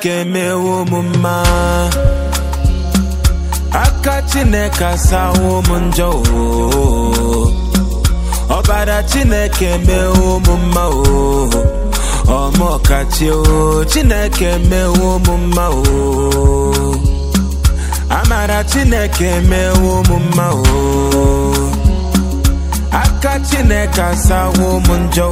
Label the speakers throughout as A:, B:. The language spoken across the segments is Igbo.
A: chineke emewo m mma aka chineke asawo m njọ o ọbara chineke emewo m mma o ọmọkachi o chineke emewo m mma o amara chineke emewo m mma o aka chineke asawo m njọ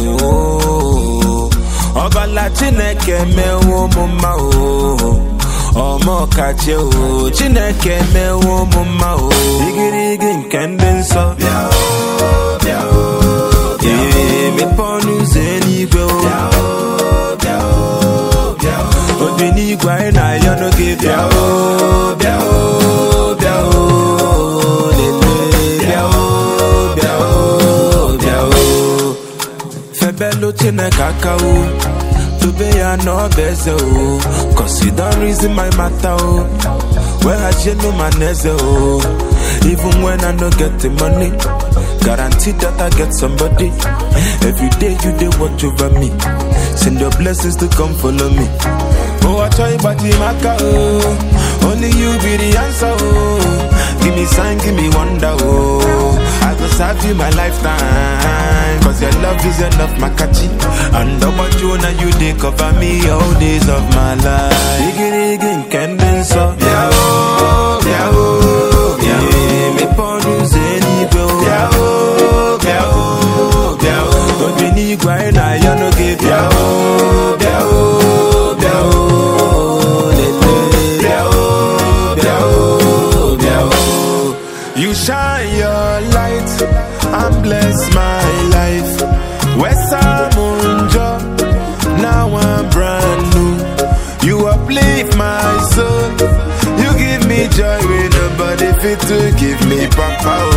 A: o ọbala chineke emewo m mma o ọmọkachi o chineke emewo m mma o igirigi nke ndị nsọ bịa o bịa o ee mepe ọnụ ụzọ eluigwe o bịa o bịa o bịa o obi n'igwe anyị na-ayọ n'oge bịa o bịa o bịa o lele bịa o bịa o bịa o febelu chineke aka o dobe ya n'ọba eze o cause you don reason my matter o weghachielu ma na eze o even when i no get the money guarantee that i get somebody every day you dey watch over me send your blessings to come follow me oh achọ ịgbaji m aka o only you be the answer o give me sign give me wonder o i go serve you my lifetime cause your love is enough makachi and ọgbaju na you dey cover me all days of my life igirigi nke ndị nsọ bịa o bịa o bịa o mepe ọnụ ụzọ eluigwe o bịa o bịa o bịa o obi n'igwe anyị na-ayọ n'oge bịa o bịa o bịa o lele bịa o bịa o bịa o You shine your light and bless my life. Wesamunjo, now I'm brand new. You uplift my soul. You give me joy when nobody fit to give me papa.